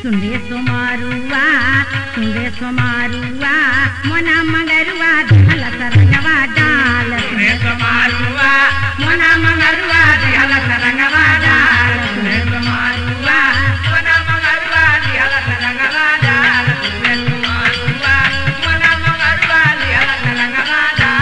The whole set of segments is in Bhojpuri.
सुंदे सोमारुआ सुंदे सोमारुआ मोना मगरुआ धल सरंगवा डाल सुने समारुआ मोना मंगरुआ दिहल सरंगवा डाल सुने समारुआ मोना मंगरुआ दिहल सरंगवा डाल सुने समारुआ मोना मंगरुआ दिहल सरंगवा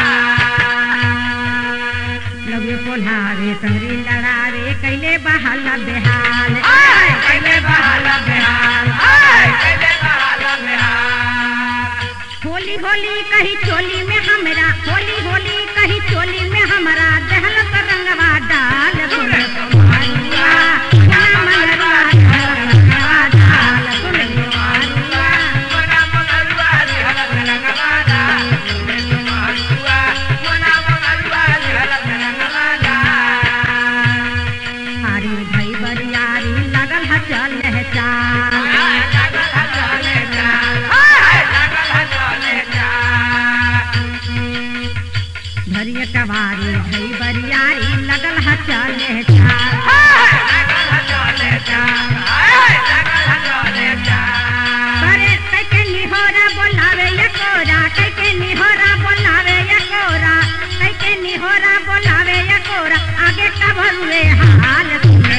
डाल लगे पोल्हावे तंगरी लड़ावे कैले बहाल बेहाल आय कैले बहाल बेहाल आय कैले बहाल बेहाल होली होली कही चोली में हमरा होली होली कही चोली में हमरा दहल रंगवा डाल सुन सोमारुआ मोना मगरुआ धल सरंगवा डाल सुन सोमारुआ मोना मंगरुआ दिहल सरंगवा डाल सुने समारुआ मोना मंगरुआ दिहल सरंगवा डाल हारी भई बरियारी लगल ह चल है चाल धरिय कवारी भई बरियारी लगल ह चल है चाल करे कैके निहोरा बोलावे या कोरा कैके निहोरा बोलावे या कोरा कैके निहोरा बोलावे या कोरा आगे का भरुए हाल सुने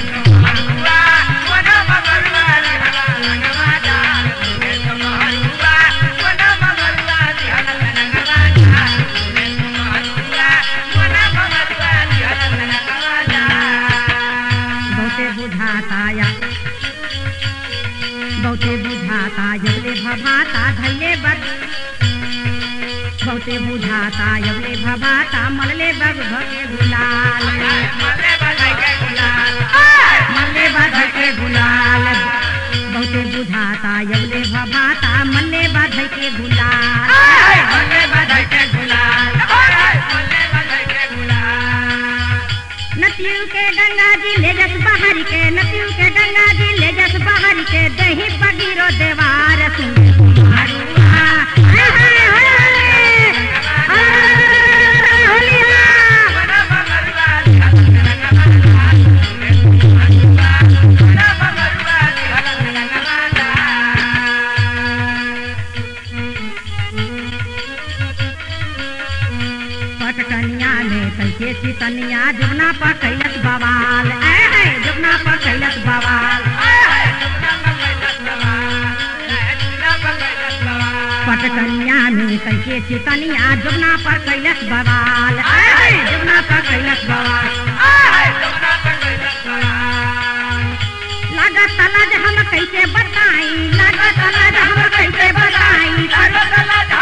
बहुते बुझाता या बहुते बुझाता यवले भभाता धैले बग बहुते बुझाता यवले भभाता मलले बग भगे गुलाल मल्ले बग के गुलाल बहुते बुझाता यवले भभाता मल्ले बग के गुलाल नतियू के गंगा जी ले जस बाहर के नतियू के गंगा जी ले जस बाहर के दही बगीरो देवार सुने कुमारुआ हाय हाय हाय हाय होलिया पटकनिया में कैसे चितनिया जुगना पर कैलस बवाल ऐ है जुगना पर कैलस बवाल पटकनिया में कैसे चितनिया जुगना पर कैलस बवाल ऐ है जुगना पर कैलस बवाल लागत तलाज हम कैसे बताई लागत तलाज हम कैसे बताई लागत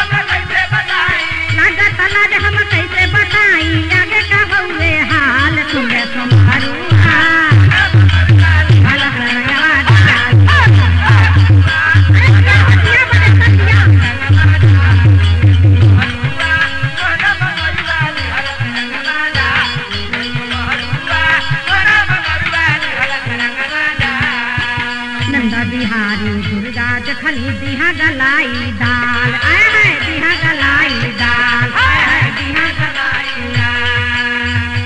तलाज हम कैसे बताई आगे का हुए हाल सुने तुम्हारुआ हाल करवा डाल अरे हटिया बड़े सतिया नंदा बिहारी दुर्गा जखनी दिहा गलाई दाल आय हाय दिहा गलाई दाल आय हाय दिहा गलाई दाल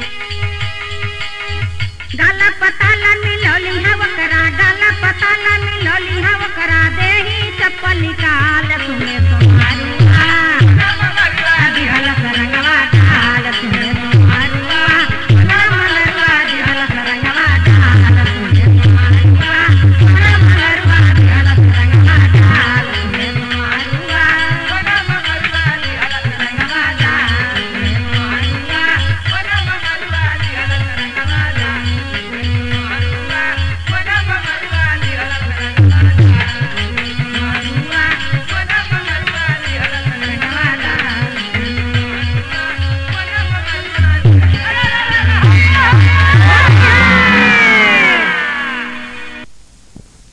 गाला पताला मिलौली हवकरा गाला पताला मिलौली हवकरा देही चप्पल निकाल